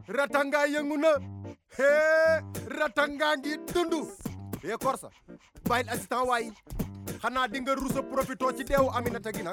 ratanga yëngu na hee ratanga ngi dundu yee korsa bàyyil assistant waay xanaa di nga rusa profito ci deewu Aminata gi nag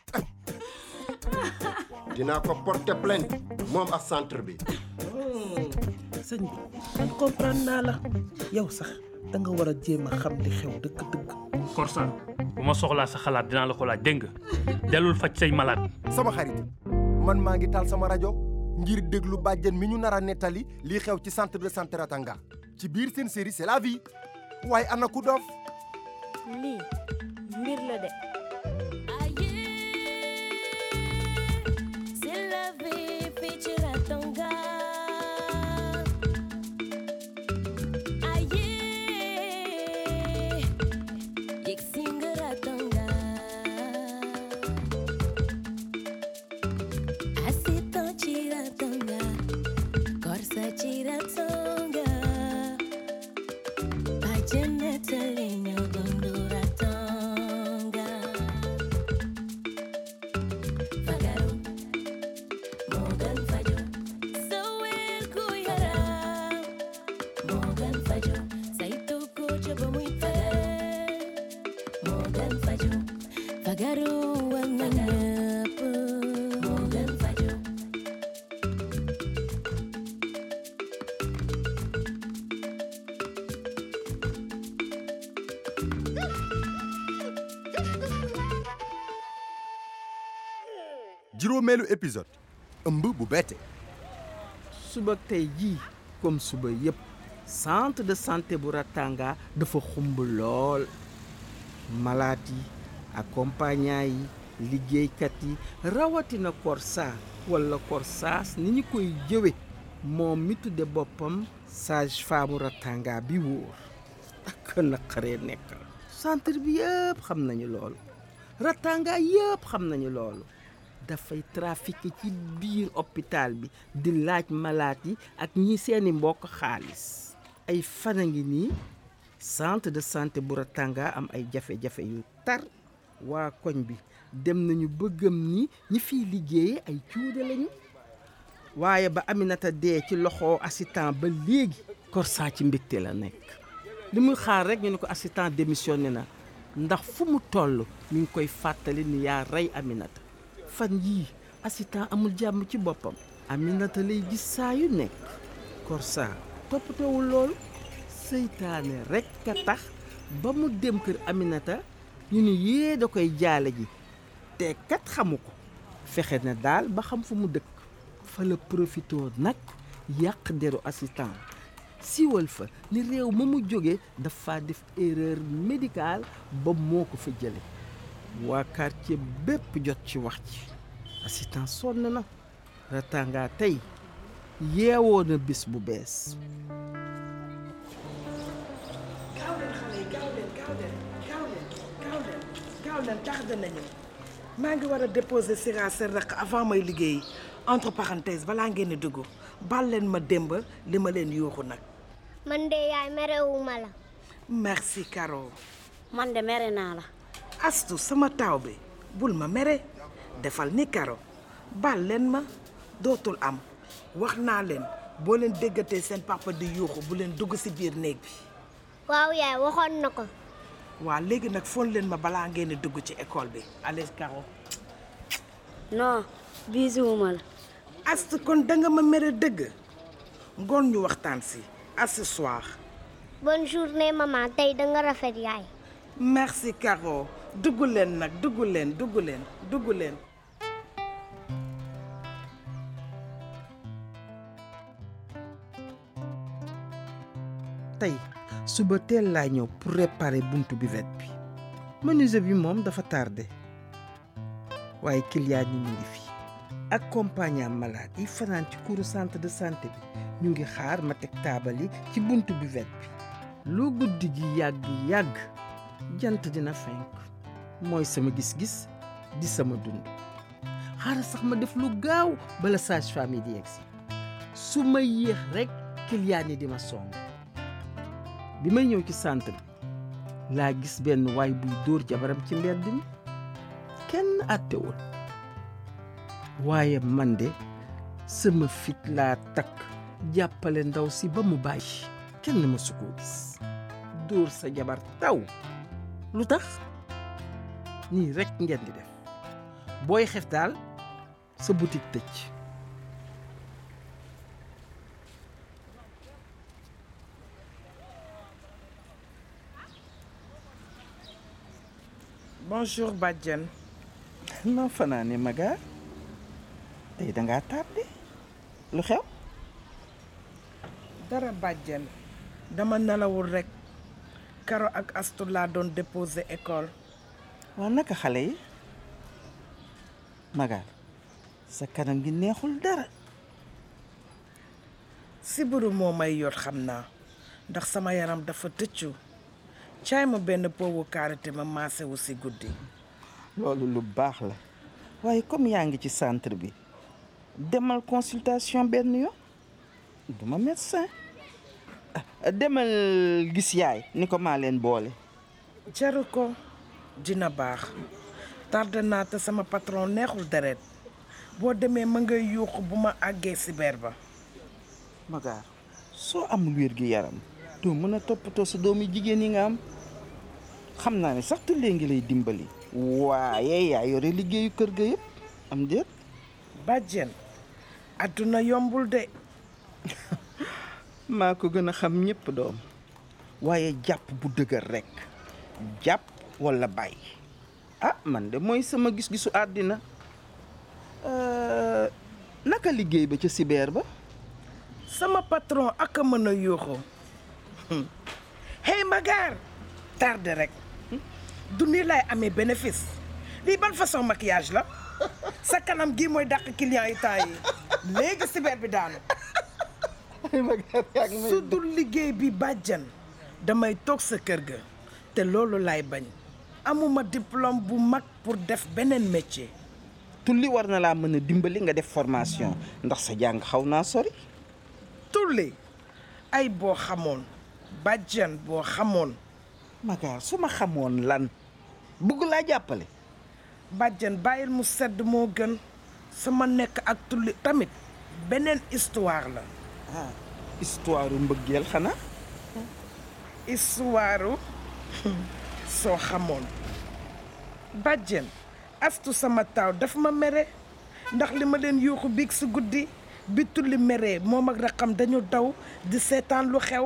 dinaa ko porter plainte moom ak centre bi sëñ bi man comprendre naa la yow sax da nga war a jéem a xam li xew dëgg-dëgg Korsa bu ma soxlaa sa xalaat dinaa la ko laaj dégg nga dellul faj say malade sama xarit man maa ngi taal sama rajo ngir déglu bàjjen mi ñu nar a nettali lii xew ci centre de santé Ratanga ci biir seen série c'est la vie waaye ana ku dof lii mbir la de C'est la vie, fii ci Ratanga. Aye, yegg si nga Ratanga. Assistant ci Ratanga, Korsa ci Ratanga. Bàjjen nettali ñu dundu Ratanga. Fagaru. Morgan Fajo Sowel ku yaram Morgan Fajo saytu ko ca ba muy tëdd Morgan Fajo fagaru war na ñëpp Morgan Fajo juróomeelu épisode ëmb bu bette suba tey jii comme suba yëpp centre de santé bu Ratanga dafa xumb lool malade yi accompagnant yi liggéeykat yi rawatina Korsa wala Korsaas ni ñu koy jëwe moom mi tudde boppam sage femme Ratanga bi wóor ak naqaree nekkal centre bi yëpp xam nañu loolu Ratanga yëpp xam nañu loolu dafay trafiqué ci biir hôpital bi di laaj malaat yi ak ñi seeni mbokk xaalis ay fan a ngi nii centre de santé bu Ratanga am ay jafe-jafe yu tar waa koñ bi dem nañu bëggam ni ñi fiy liggéeye ay cuude lañu waaye ba Aminata dee ci loxo assistant ba léegi Korsa ci mbégte la nekk li muy xaar rek ñu ne ko assistant démissionné na ndax fu mu toll mi ngi koy fàttali ni yaa rey Aminata fan yii assistant amul jàmm ci boppam Aminata lay gis saa yu nekk Korsa toppatoowul loolu seytaane rekk a tax ba mu dem kër Aminata ñu ni yee da koy jaale ji te kat xamu ko fexe na daal ba xam fu mu dëkk fa la profitoo nag yàq deru assistant siiwal fa ni réew ma mu jóge dafa def erreur médicale ba moo ko fa jële waa quartier bépp jot ci wax ci assistant sonn na Ratanga tey yeewoo na bis bu bees gaaw leen xale yi gaaw leen gaaw leen gaaw leen gaaw leen gaaw leen tardé nañu maa ngi war a déposer sira seen raq avant may liggéey entre parenthèse balaa ngeen di dugg bal leen ma démb li ma leen yuuxu nag man de yaay merewuma la merci Caro man de mere naa la astu sama taaw bi bul ma mere defal ni Caro bal leen ma dootul am wax naa leen boo leen déggatee seen papa di yuuxu bu leen dugg ci biir néeg bi waaw yaay waxoon na ko waa léegi nag fon leen ma balaa ngeen di dugg ci école bi allez Caro non bisuwuma la Ast kon danga ma mere dëgg ngoon ñu waxtaan si à ce soir bonne journée maman tey da nga rafet yaay merci Caro dugg leen nag dugg leen dugg leen dugg leen tey suba teel laa ñëw pour réparer buntu buvette bi menuisier bi moom dafa tardé waaye client yi ñu ngi fi accompagnant malade yi fanaan ci couru centre de santé bi ñu ngi xaar ma teg taabal yi ci buntu buvette bi lu guddi gi yàgg yàgg jant dina fenk mooy sama gis-gis di sama dund xaaral sax ma def lu gaaw bala sage-femme yi di yegsi su ma yéex rek client yi di ma song bi may ñëw ci centre bi laa gis benn waay buy dóor jabaram ci mbedd mi kenn àttewul waaye man de sama fit laa takk jàppale ndaw si ba mu bàyyi kenn mësu koo gis dóor sa jabar taw lu tax nii rekk ngeen di def booy xef daal sa boutique tëj bonjour bàjjen noo fanaane maga tey dangaa tardé lu xew dara bàjjen dama nelawul rekk karo ak astu laa doon déposé école waa naka xale yi maga sa kanam gi neexul dara sibiru moo may yot xam naa ndax sama yaram dafa tëccu caay ma benn poowu karité ma maase wu si guddi loolu lu baax la waaye comme yaa ngi ci centre bi demal consultation benn yoon duma médecin ah, demal gis yaay ni ko maa leen boole jaru ko dina baax tardé naa te sama patron neexul deret boo demee ma ngay yuuxu bu ma àggee sibeer ba magaar soo amul wér gi yaram doo mën a toppatoo sa doomi jigéen yi nga am xam naa ne sax tullee ngi lay dimbali waaye yaa yore liggéeyu kër ga yëpp am déet bàjjen àdduna yombul de maa ko gën a xam ñëpp doom waaye jàpp bu dëgër rekk jàpp walla bàyyi ah man de mooy sama gis-gisu àddina Euh, naka liggéey ba ca sibeer ba sama patron ak a mën a yuuxu hey Magaar tardé rek du nii laay amee bénéfice lii ban façon maquillage la sa kanam gii mooy dàq client yi temps yi léegi sibeer bi daanu su dul liggéey bi bàjjan damay toog sa kër ga te loolu laay bañ amuma diplôme bu mag pour def beneen métier tulli war na laa mën a dimbali nga def formation ndax sa jàng xaw naa sori tulli ay boo xamoon bàjjan boo xamoon magaar su ma xamoon lan bëgg laa jàppale bàjjan bàyyil mu sedd moo gën sama nekk ak tulli tamit beneen histoire la ah histoire mbëggeel xanaa histoire soo xamoon bàjjen astu sama taaw daf ma mere ndax li ma leen yuuxu biig si guddi bi tulli meree moom ak raqam dañu daw di seetaan lu xew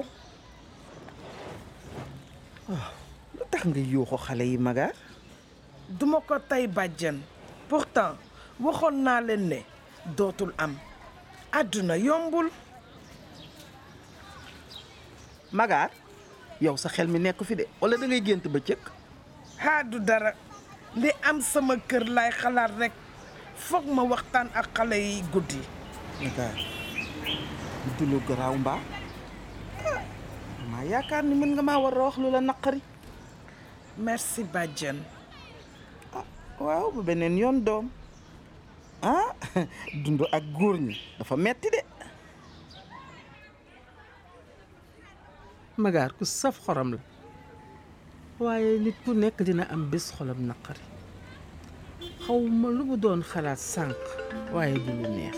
lu tax nga yuuxu xale yi magaar duma ko tey bàjjen pourtant waxoon naa leen ne dootul am àdduna yombul magaar yow sa xel mi nekk fi de wala da ngay gént bëccëg haadu dara li am sama kër lay xalaat rekk foog ma waxtaan ak xale yi guddi magaar du lu garaaw mbaa ah maa yaakaar ni mën nga maa war a wax lu la naqari merci bàjjen ah waaw bu beneen yoon doom ah dund ak góor ñi dafa metti de magaar ku saf xorom la waaye nit ku nekk dina am bés xolam naqari xaw ma lu mu doon xalaat sànq waaye du lu neex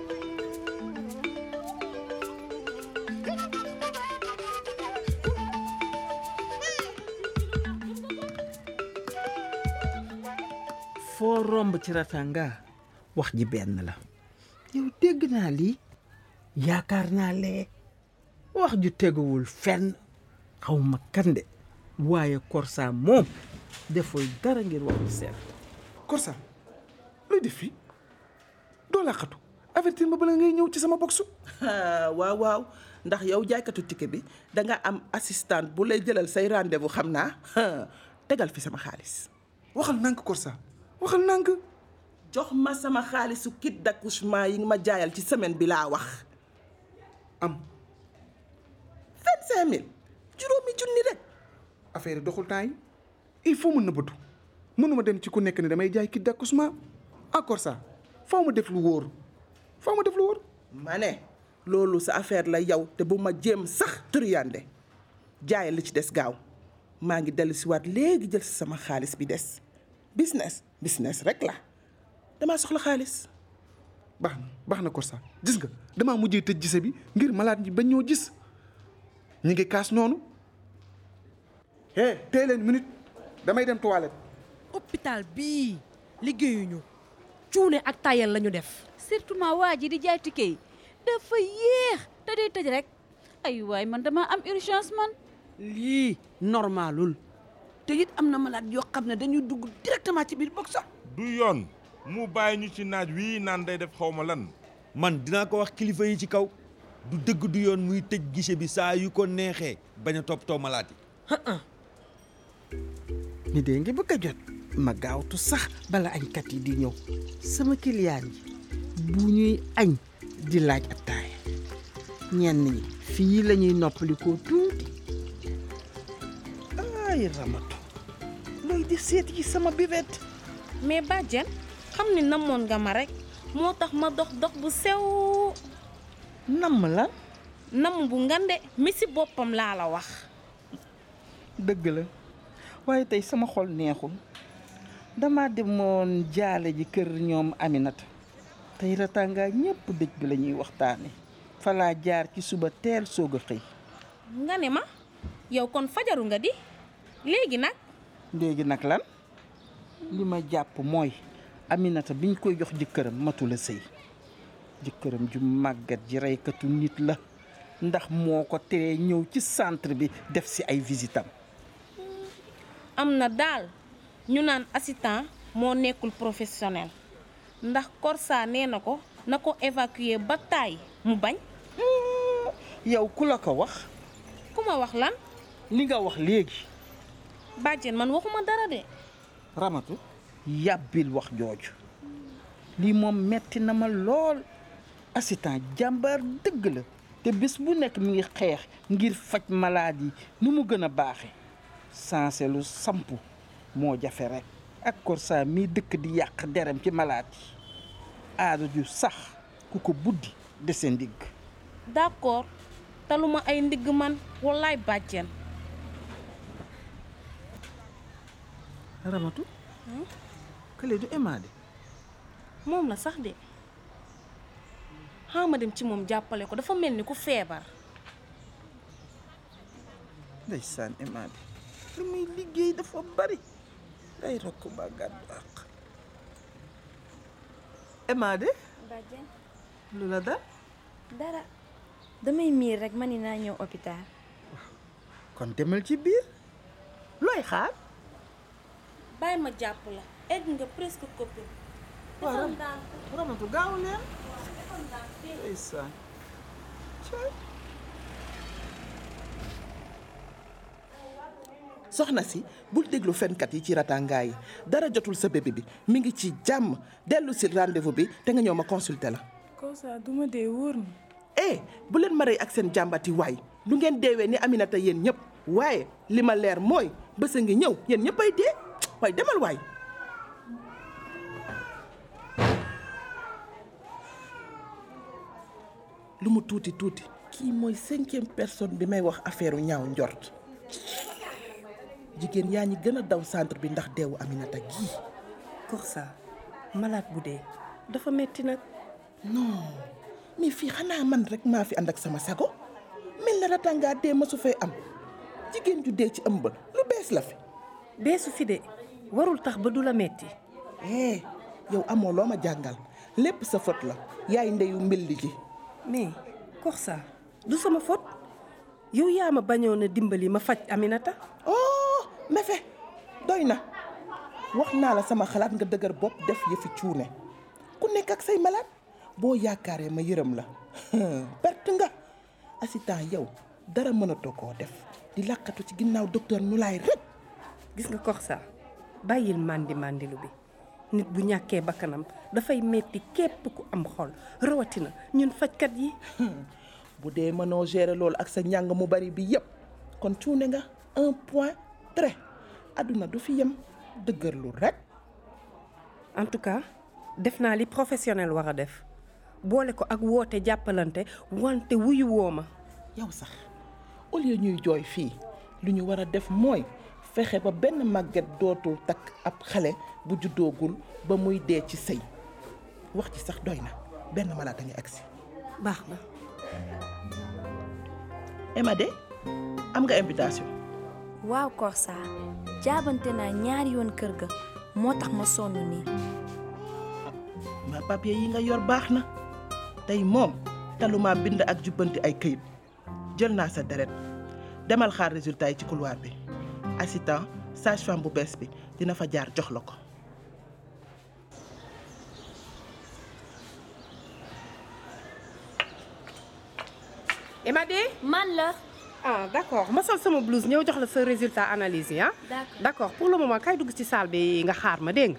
foo romb ci ratanga wax ji benn la yow dégg naa lii yaakaar naa lee wax ju teguwul fenn xaw ma kande waaye Korsa moom deful dara ngir wax lu seet Korsa looy def fii doo laqatu avertir ma bala ngay ñëw ci sama boxu waaw waaw ndax yow jaaykatu ticket bi da nga am assistant bu lay jëlal say rendez-vous xam naa tegal fi sama xaalis waxal nànk Korsa waxal nànk jox ma sama xaalisu kit d'accouchement yi nga ma jaayal ci semaine bi laa wax am vingt-cinq mille juróomi junni rek affaire yi doxul temps yi il faut mën na bëtu mënuma dem ci ku nekk ne damay jaay kit d'accouchement ah Korsa faw ma def lu wóor faw ma def lu wóor ma ne loolu sa affaire la yow te bu ma jéem sax turiyande jaayal li ci des gaaw maa ngi dellu si waat léegi jël si sama xaalis bi des business business rek la damaa soxla xaalis baax na baax na Korsa gis nga damaa mujjee tëj gise bi ngir malade ñi bañ ñoo gis ñi ngi kaas noonu hé tey leen minute damay dem toilette hôpital bii liggéeyuñu cuune ak tayal lañu def surtout ma waa ji di jaay ticket yi dafa yéex te day tëj rek ay waay man dama am urgence man lii normalul te it am na malade yoo xam ne dañuy dugg directement ci biir box sax du yoon mu bàyyi ñu ci naaj wii naan day def xawma lan man dinaa ko wax kilifa yi ci kaw du dëgg du yoon muy tëj guichet bi saa yu ko neexee bañ a toppatoo malaat yi mi dee ngi bëgg a jot ma gaawtu sax bala añkat yi di ñëw sama kiliyaan yi bu ñuy añ di laaj attaaya ñenn ñi fii la ñuy noppalikoo tuuti ay ramatu looy di seet yi sama bivette mais bàjjen xam ni namoon nga ma rek moo tax ma dox dox bu sew namm la namm bu ngande mi si boppam laa la wax dëgg la waaye tey sama xol neexul dama demoon jaale ji kër ñoom Aminata tey ratanga ñépp dëj bi la ñuy waxtaane falaa jaar ci suba teel soog a xëy nga ne ma yow kon fajaru nga di léegi nag léegi nag lan li ma jàpp mooy Aminata biñ koy jox jëkkëram matula sëy jëkkëram ju màggat ji reykatu nit la ndax moo ko teree ñëw ci centre bi def si ay visitam am na daal ñu naan assistant moo nekkul professionnel ndax Korsa nee na ko na ko évacuer ba taay mu bañ yow ku la ko wax ku ma wax lan li nga wax léegi bàjjen man waxuma dara de ramatu yàbbil wax jooju lii moom metti na ma lool assistant jàmbaar dëgg la te bés bu nekk mi ngi xeex ngir faj malade yi nu mu gën a baaxe sanse lu sampu moo jafe rek ak Korsa mii dëkk di yàq derem ci malade yi aada ju sax ku ko buddi dese ndigg d'accord taluma ay ndigg man wallaay bàjjen ramatu kële du emaade moom la sax de xaama dem ci moom jàppale ko dafa mel ni ku feebar ndeysaan emaade lu muy liggéey dafa bari day rokk ba gàddu àq emaade bàjjen lu la dal dara damay miir rek ma ni naa ñëw hôpital kon demal ci biir looy xaar bàyyi ma jàpp la egg nga presque copine waaw ramatu gaaw leen ndeysaan soxna si bul déglu fenkat yi ci ratangaa yi dara jotul sa bébé bi mi ngi ci jàmm dellu si rendez-vous bi te nga ñëw ma consulter la. Korsa du ma dee wóor na. eh bu leen ma rey ak seen jàmbati waay lu ngeen deewee ni Aminata yéen ñëpp waaye li ma leer mooy bés a ngi ñëw yéen ñëpp ay dee waaye demal waay. lu mu tuuti tuuti kii mooy cinquième personne bi may wax affaire ñaaw njort jigéen yaa ñi gën a daw centre bi ndax deewu Aminata gii. Korsa malade bu dee dafa metti nag. non mais fii xanaa man rek maa fi ànd ak sama sago mel na ratangaa dee ma su fay am jigéen ju dee ci ëmbal lu bees la fi. beesu fi de warul tax ba du la metti eh yow amoo loo ma jàngal lépp sa faute la yaay ndeyu mbilli ji. mais Korsa du sama faute yow yaa ma bañoon a dimbali ma faj Aminata. oh mefe doy na wax naa la sama xalaat nga dëgër bopp def yëfi cuune ku nekk ak say malade boo yaakaaree ma yërëm la perte nga assistant yow dara mënatoo koo def di làqatu ci ginnaaw docteur ñu laay rek. gis nga Korsa bàyyil màndi màndilu bi nit bu ñàkkee bakkanam dafay metti képp ku am xol rawatina ñun fajkat yi. bu dee mënoo gérer loolu ak sa njàng mu bari bi yépp kon cuune nga un point très àdduna du fi yem dëgërlu rek. en tout cas def naa li professionnel war a def boole ko ak woote jàppalante wante wuyu woo ma. yow sax au lieu ñuy jooy fii lu ñu war a def mooy fexe ba benn màgget dootul takk ab xale bu juddoogul ba muy dee ci sëy wax ci sax doy na benn malaata ngi agsi baax na Emma de am nga invitation waaw Korsa jaabante naa ñaari yoon kër ga moo tax ma sonn nii ma papier yi nga yor baax na tey moom taluma bind ak jubbanti ay këyit jël naa sa deret demal xaar résultat yi ci couloir bi assistant sage-femme bu bees bi dina fa jaar jox la ko Emadé man la ah d'accord ma sol sama blouse ñëw jox la sa résultat analyse yi ah D'accord. d'accord pour le moment kay dugg ci salle bi nga xaar ma dégg nga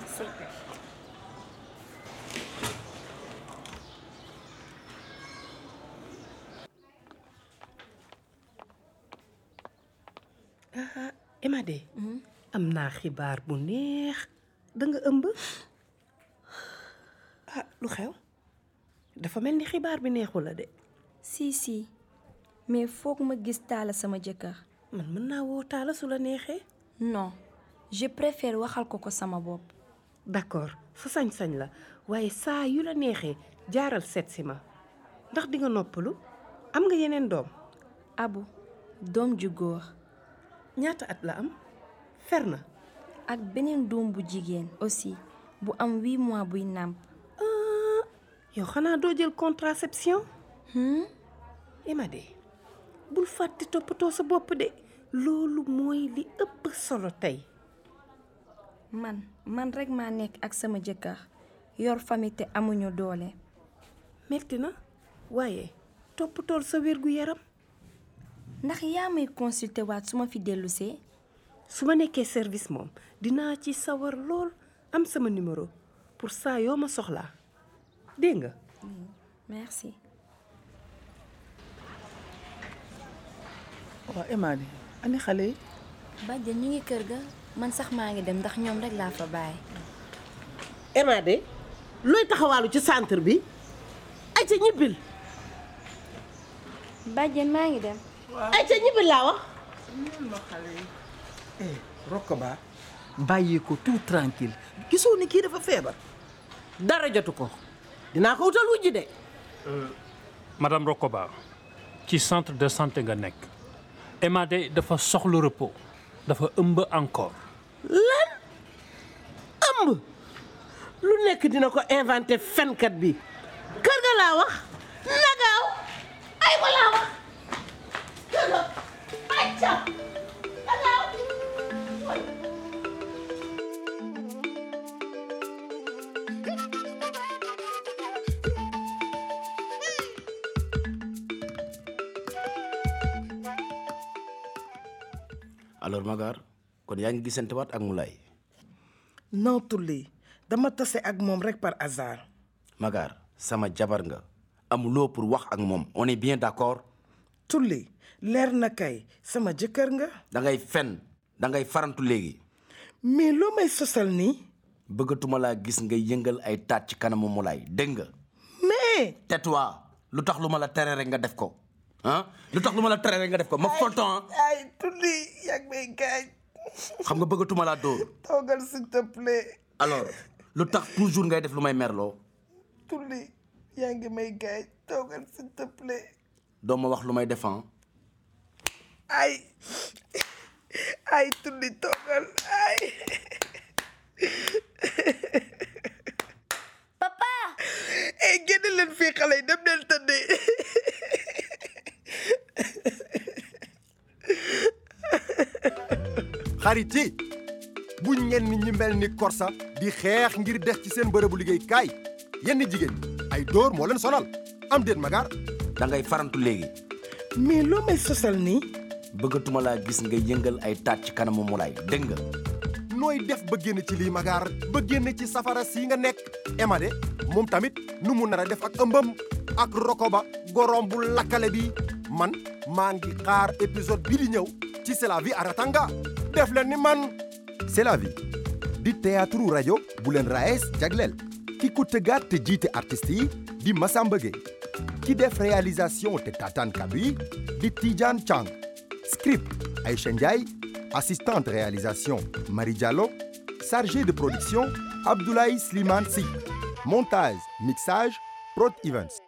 ah Emadé am naa xibaar bu neex da nga ëmb ah lu xew dafa mel ni xibaar bi neexu la de si si mais foog ma gis taala sama jëkkër man mën naa woo taala su la neexee non je préfère waxal ko ko sama bopp d'accord sa sañ-sañ la waaye saa yu la neexee jaaral seet si ma ndax di nga noppalu am nga yeneen doom abu doom ju góor ñaata at la am fer na ak beneen doom bu jigéen aussi bu am huit mois buy nàmp yow xanaa doo jël contraception Emadé bul fàtte toppatoo sa bopp de loolu mooy li ëpp solo tey man man rekk maa nekk ak sama jëkkër yor famille te amuñu doole metti na waaye toppatool sa wérgu yaram ndax yaa may consulter waat su ma fi dellusee su ma nekkee service moom dinaa ci sawar lool am sama numéro pour saa yoo ma soxlaa dégg nga merci waaw Emma di ani xale yi bàjjen ñu ngi kër ga man sax maa ngi dem ndax ñoom rekk laa fa bàyyi Emma de looy taxawaalu ci centre bi ay ca ñibbil bàjjen maa ngi dem ay ca ñibbil laa wax Rokoba bàyyi ko tout tranquille gisoo ni kii dafa feebar dara jotu ko dinaa ko wutal wujj de madame Rokoba ci centre de santé nga nekk Emadé dafa soxla repos dafa ëmb encore lan ëmb lu nekk dina ko inventé fenkat bi kër ga laa wax nagaaw ay ko laa wax kër ga ay ca nagaaw alors Magar kon yaa ngi gisante waat ak Moulay non tulli dama tase ak moom rek par hasard Magar sama jabar nga amuloo pour wax ak moom on est bien d'accord tulli leer na kay sama jëkkër nga da ngay fen da ngay farantu léegi mais loo may sosal nii bëggatuma laa gis nga yëngal ay taat ci kanamu Moulay dégg nga mais tais-toi lu tax lu ma la tere rek nga def ko ah lu tax lu ma la tere rek nga def ko ma fonton ay tulli yàgg may gaañ xam nga bëggatuma laa dóor toogal s'il te plaît alors lu tax toujours ngay def lu may merloo tulli yaa ngi may gaañ toogal s'il te plaît doo ma wax lu may defan ay ay tulli toogal ay papa ay génn leen fii xale yi dem leen tëddee xarit yi bu ñenn ñi mel ni Korsa di xeex ngir des ci seen bërëbu liggéeykaay yenn jigéen ay dóor moo leen sonal am déet Magar da ngay farantu léegi mais loo may sosal nii bëggatuma laa gis nga yëngal ay taat ci kanamu Moulay dégg nga nooy def ba génn ci lii Magar ba génn ci safara si nga nekk Emma de moom tamit nu mu nar a def ak ëmbam ak Rokoba gorom bu lakkale bi man maa ngi xaar épisode bi di ñëw ci C'est la vie à Ratanga def leen ni man C'est la vie di théâtre rajo bu leen raes jagleel ki ko tëggaat te jiite artistes yi di Massamba Gueye ki def réalisation te tataan kàddu yi di Tidiane Chang script Aïcha Ndiaye assistante réalisation Marie Diallo chargé de production Abdoulaye Slimane Sy montage mixage Prod Events